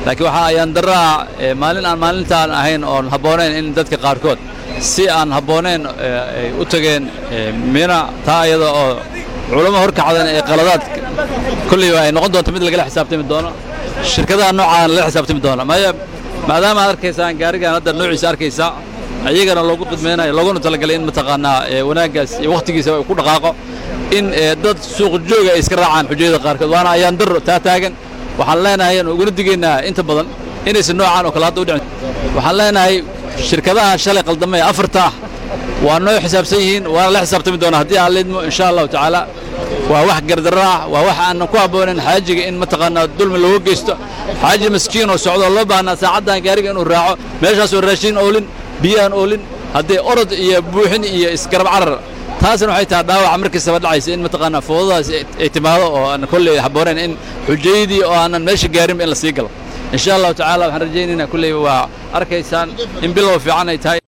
laakiin waxaa ayaan daraa maalin aan maalintaan ahayn oon habboonayn in dadka qaarkood si aan habboonayn ay u tageen mina taa iyada oo culamo horkacdan ee qaladaad kolleyba ay noqon doonto mid lagala xisaabtami doono shirkadaha noocaan lala xisaabtami doono maya maadaama aad arkaysaan gaarigan hadda noociisa arkaysa ayagana loogu qidmaynayo looguna talagalay in mataqaanaa wanaaggaas iyo wakhtigiisa uu ku dhaqaaqo in dad suuq jooga ay iska raacaan xujayada qaarkood waana ayaan daro taa taagan waxaan leenahay aan uguna digaynaa inta badan inaysan noocaan oo kale hadda u dhicin waxaan leenahay shirkadaha shalay qaldamay afarta ah waa noo xisaabsan yihiin waana la xisaabtami doonaa haddii aan lidmo insha allahu tacaala waa wax gardarro ah waa wax aanan ku habboonayn xaajiga in mataqaanaa dulmi looga geysto xaaji maskiin oo socdo loo baahnaa saacaddan gaariga inuu raaco meeshaasoo raashin oolin biyaan oolin haddee orod iyo buuxin iyo isgarab carar taasna waxay tahay dhaawaca markastaba dhacaysa in mataqaanaa foodadaas ay timaado oo aan kolley habboonayn in xujaydii oo aanan meesha gaarinba in la sii galo insha allahu tacaala waxaan rajaynaynaa kolleyba waa arkaysaan in bilow fiican ay tahay